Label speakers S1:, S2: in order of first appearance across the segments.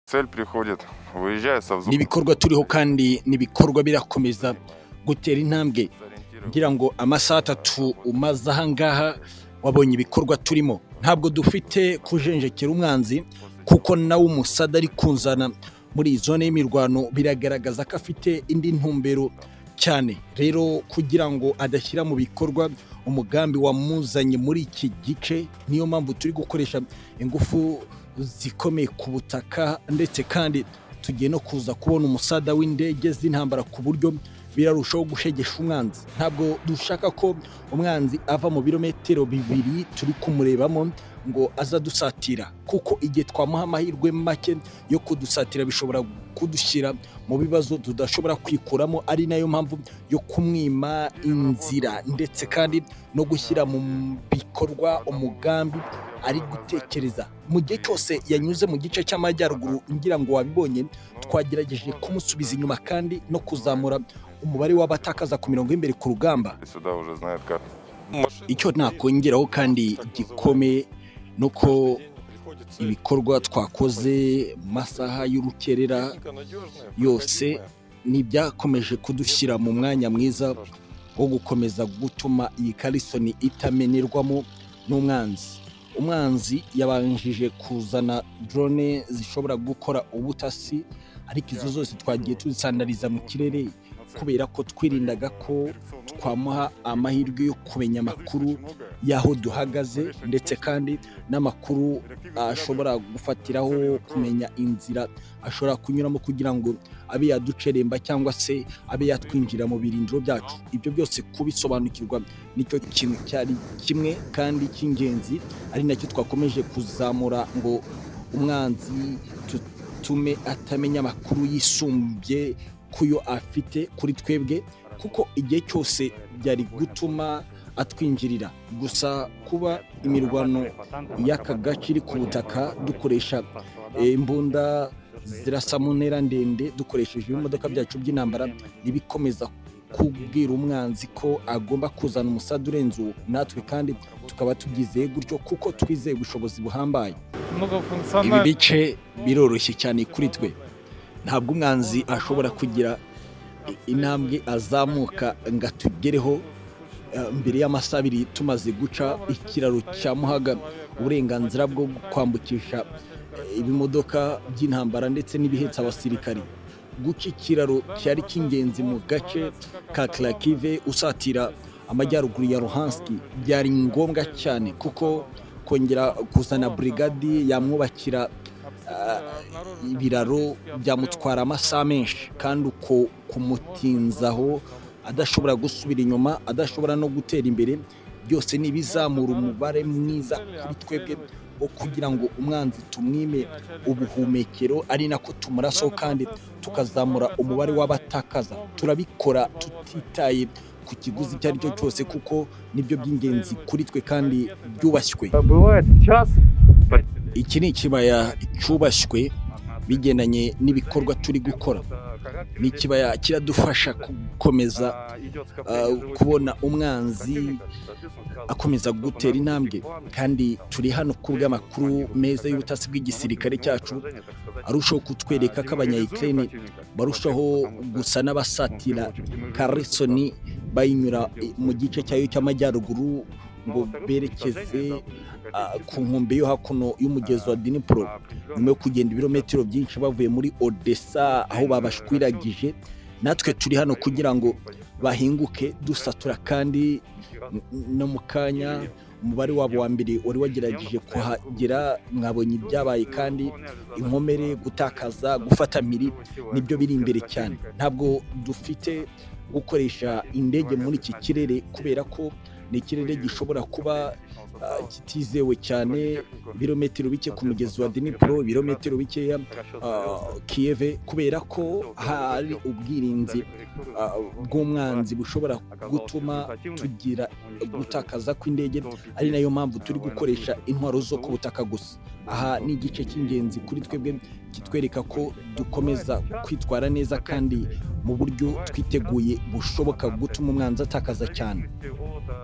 S1: Цель приходит, выезжая со
S2: ni
S1: взвода.
S2: ibikorwa turiho kandi ni ibikorwa birakomeza gutera intambwe ngira ngo amasaha atatu umaze aha ngaha wabonye ibikorwa turimo ntabwo dufite kujenjekera umwanzi kuko nawe umusada ari kunzana muri iyi zone y'imirwano biragaragaza ko afite indi ntumbero cyane rero kugira ngo adashyira mu bikorwa umugambi wamuzanye muri iki gice niyo mpamvu turi gukoresha ingufu zikomeye ku butaka ndetse kandi tugiye no kuza kubona umusada w'indege z'intambara ku buryo birarushaho gushegesha umwanzi ntabwo dushaka ko umwanzi ava mu birometero bibiri turi kumurebamo ngo azadusatira kuko igihe twamuha amahirwe make yo kudusatira bishobora kudushyira mu bibazo tudashobora kwikuramo ari nayo mpamvu yo kumwima inzira ndetse kandi no gushyira mu bikorwa umugambi ari gutekereza mu gihe cyose yanyuze mu gice cy'amajyaruguru ngira ngo wabibonye twagerageje kumusubiza inyuma kandi no kuzamura umubare w'abatakaza ku mirongo y'imbere ku rugamba
S1: И сюда уже знает как.
S2: icyo nakongeraho kandi gikomeye ni uko ibikorwa twakoze mu masaha y'urukerera yose n'ibyakomeje kudushyira mu mwanya mwiza wo gukomeza gutuma iyi karisoni itamenerwamo n'umwanzi umwanzi yabanjije kuzana drone zishobora gukora ubutasi ariko izo zose twagiye tuzisandariza mu kirere kubera ko twirindaga ko twamuha amahirwe yo kumenya amakuru y'aho duhagaze ndetse kandi n'amakuru ashobora gufatiraho kumenya inzira ashobora kunyuramo kugira ngo abe yaduceremba cyangwa se abe yatwinjira mu birindiro byacu ibyo byose kubisobanukirwa nicyo kintu cyari kimwe kandi cy'ingenzi ari nacyo twakomeje kuzamura ngo umwanzi tutume atamenya amakuru yisumbye kuyo afite kuri twebwe kuko igihe cyose byari gutuma atwinjirira gusa kuba imirwano y'aka gace iri ku butaka dukoresha eh, imbunda zirasa mu ntera ndende dukoresheje ibimodoka byacu by'intambara ntibikomeza kubwira umwanzi ko agomba kuzana umusada urenze uwo natwe kandi tukaba tubyizeye gutyo kuko twizeye ubushobozi buhambaye ibi
S3: Многофункциональный
S2: bice biroroshye cyane kuri twe ntabwo umwanzi ashobora kugira i- intambwe azamuka ngo atugereho eh, mbere y'amasaha abiri tumaze guca ikiraro cya muhaga uburenganzira bwo kwambukisha eh, ibimodoka by'intambara ndetse n'ibihetse abasirikari guca ikiraro cyari cy'ingenzi mu gace ka karakive usatira amajyaruguru ya ruhanski byari ngombwa cyane kuko kongera kuzana burigadi yamwubakira ah, ibiraro byamutwara amasaha menshi kandi uko kumutinzaho adashobora gusubira inyuma adashobora no gutera imbere byose ni ibizamura umubare mwiza kuri twebwe wo kugira ngo umwanzi tumwime ubuhumekero ari nako tumaraso kandi tukazamura umubare w'abatakaza turabikora tutitaye ku kiguzi icyo ari cyo cyose kuko nibyo by'ingenzi kuri twe kandi byubashywe
S3: бывает час
S2: iki ni ikibaya cyubashywe bigendanye n'ibikorwa turi gukora ni ikibaya kiradufasha gukomeza ah, kubona umwanzi akomeza gutera intambwe kandi turi hano ku bw'amakuru meza y'ubutasi bw'igisirikare cyacu arushaho kutwereka ko abanyayikirere barushaho gusa n'abasatira karisoni bayinyura mu gice cyayo cy'amajyaruguru ngo berekeze ah, ku nkombe yo hakuno y'umugezi wa dinipuro nyuma yo kugenda ibirometero byinshi bavuye muri odessa aho babashwiragije natwe turi hano kugira ngo bahinguke dusatura kandi no mu kanya umubare wabo wa mbere wari wagerageje kuhagera mwabonye ibyabaye kandi inkomere gutakaza gufata miri nibyo biri imbere cyane ntabwo dufite gukoresha indege muri iki kirere kubera ko ni ikirere gishobora kuba ah, kitizewe cyane ibirometero bike ku mugezi wa dinipuro ibirometero bikeya ah, kiyeve kubera ko hari ubwirinzi ah, bw'umwanzi bushobora gutuma tugira gutakaza kw'indege ari nayo mpamvu turi gukoresha intwaro zo ku butaka gusa aha ni igice cy'ingenzi kuri twebwe kitwereka ko dukomeza kwitwara neza kandi mu buryo twiteguye bushoboka gutuma umwanzi atakaza cyane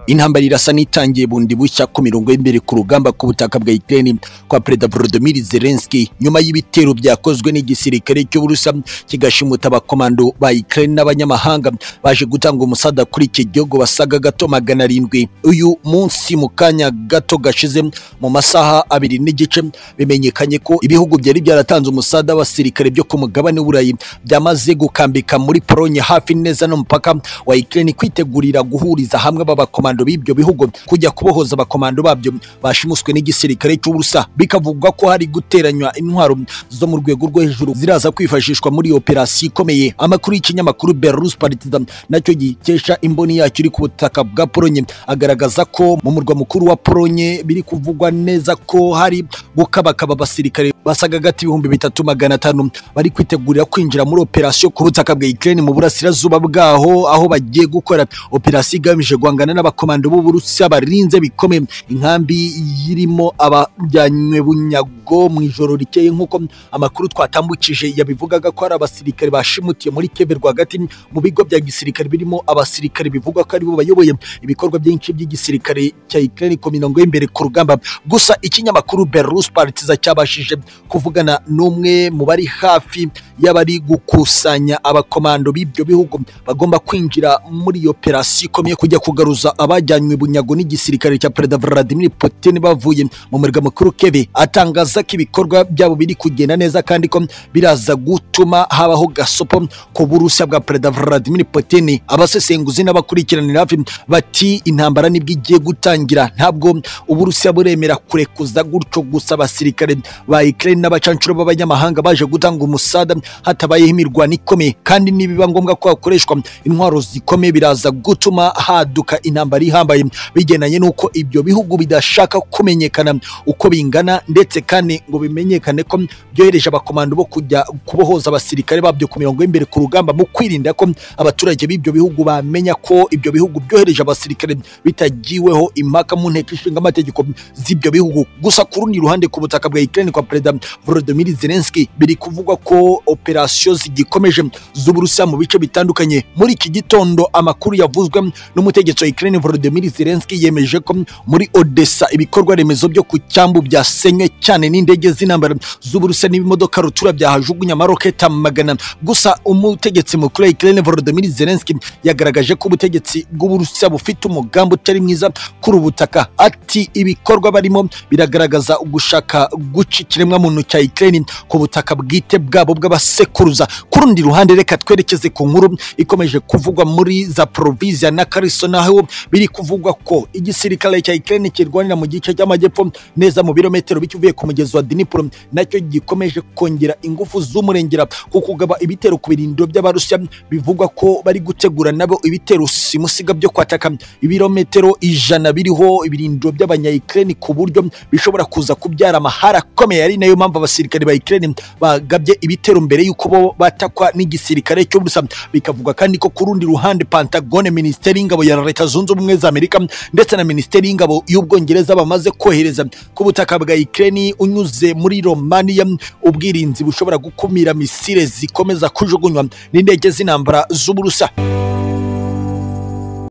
S2: intambara irasa n'itangiye bundi bushya ku mirongo y'imbere ku rugamba ku butaka bwa Ukraine kwa Perezida Volodymyr Zelensky nyuma y'ibitero byakozwe n'igisirikare cy'Uburusiya kigashimuta abakomando ba Ukraine n'abanyamahanga baje gutanga umusada kuri iki gihugu basaga gato magana arindwi uyu munsi mu kanya gato gashize mu masaha abiri n'igice bimenyekanye ko ibihugu byari byaratanze umusada w'abasirikare byo ku mugabane w'Uburayi byamaze gukambika muri Polonye hafi neza n'umupaka wa Ukraine kwitegurira guhuriza hamwe abakomando b'ibyo bihugu kujya kubohoza abakomando babyo bashimuswe n'igisirikare cy'Uburusiya bikavugwa ko hari guteranywa intwaro zo mu rwego rwo hejuru ziraza kwifashishwa muri iyo operasiyo ikomeye amakuru y'ikinyamakuru Belarus Partizan nacyo gikesha imboni yacyo iri ku butaka bwa Polonye agaragaza ko mu murwa mukuru wa Polonye biri kuvugwa neza ko hari gukabakaba abasirikare basaga hagati y'ibihumbi bitatu magana atanu bari kwitegurira kwinjira muri operasiyo ku butaka bwa Ukraine mu burasirazuba bwaho aho bagiye gukora operasiyo igamije guhangana n'abakomando b'Uburusiya barinze bikomeye inkambi irimo abajyanywe bunyago mu ijoro rikeye nk'uko amakuru twatambukije yabivugaga ko hari abasirikare bashimutiye muri Kiev rwagati mu bigo bya gisirikare birimo abasirikare bivugwa ko aribo bayoboye ibikorwa byinshi by'igisirikare cya Ukraine ku mirongo y'imbere ku rugamba gusa ikinyamakuru Belarus Partizan cyabashije kuvugana n'umwe mu bari hafi y'abari gukusanya abakomando b'ibyo bihugu bagomba kwinjira muri iyo operasiyo ikomeye kujya kugaruza abajyanywe bunyago n'igisirikare cya perezida Vladimir Putin bavuye mu murwa mukuru Kiev atangaza ko ibikorwa byabo biri kugenda neza kandi ko biraza gutuma habaho gasopo ku burusiya bwa perezida Vladimir Putin abasesenguzi n'abakurikiranira hafi bati intambara nibwo igiye gutangira ntabwo uburusiya buremera kurekuza gutyo gusa abasirikare ba Ukraine n'abacancuro b'abanyamahanga baje gutanga umusada hatabayeho imirwano ikomeye kandi nibiba ngombwa ko hakoreshwa intwaro zikomeye biraza gutuma haduka intambara ihambaye bigendanye n'uko ibyo bihugu bidashaka kumenyekana uko bingana ndetse kandi ngo bimenyekane ko byohereje abakomando bo kujya kubohoza abasirikare babyo ku mirongo y'imbere ku rugamba mu kwirinda ko abaturage b'ibyo bihugu bamenya ko ibyo bihugu byohereje abasirikare bitagiweho impaka mu nteko ishinga amategeko z'ibyo bihugu gusa ku rundi ruhande ku butaka bwa Ukraine kwa Perezida Volodymyr Zelensky biri kuvugwa ko operasiyo zigikomeje z'Uburusiya mu bice bitandukanye muri iki gitondo amakuru yavuzwe n'umutegetsi wa Ukraine Volodymyr Zelensky yemeje ko muri Odessa ibikorwa remezo byo ku cyambu byasenywe cyane n'indege z'intambara z'Uburusiya n'ibimodoka rutura byahajugunya amaroketa magana gusa umutegetsi mukuru wa Ukraine Volodymyr Zelensky yagaragaje ko ubutegetsi bw'Uburusiya bufite umugambi utari mwiza kuri ubu butaka ati ibikorwa barimo biragaragaza gushaka guca ikiremwamuntu cya Ukraine ku butaka bwite bwabo bw'abasekuruza ku rundi ruhande reka twerekeze ku nkuru ikomeje kuvugwa muri Zaporizhia na Kherson naho biri kuvugwa ko igisirikare cya Ukraine kirwanira mu gice cy'amajyepfo neza mu birometero bicyuvuye ku mugezi wa Dnipro nacyo gikomeje kongera ingufu z'umurengera ku kugaba ibitero ku birindiro by'abarusiya bivugwa ko bari gutegura nabo ibitero simusiga byo kwataka ibirometero ijana biriho ibirindiro by'abanyayikireni ku buryo bishobora kuza kubyara amahara akomeye ari nayo mpamvu abasirikare ba Ukraine bagabye ibitero mbere y'uko bo batakwa n'igisirikare cy'Uburusiya bikavuga kandi ko ku rundi ruhande Pentagon Ministeri y'ingabo ya Leta Zunze Ubumwe za Amerika ndetse na Ministeri y'ingabo y'Ubwongereza bamaze kohereza ku butaka bwa Ukraine unyuze muri Romania ubwirinzi bushobora gukumira misile zikomeza kujugunywa n'indege z'intambara z'Uburusiya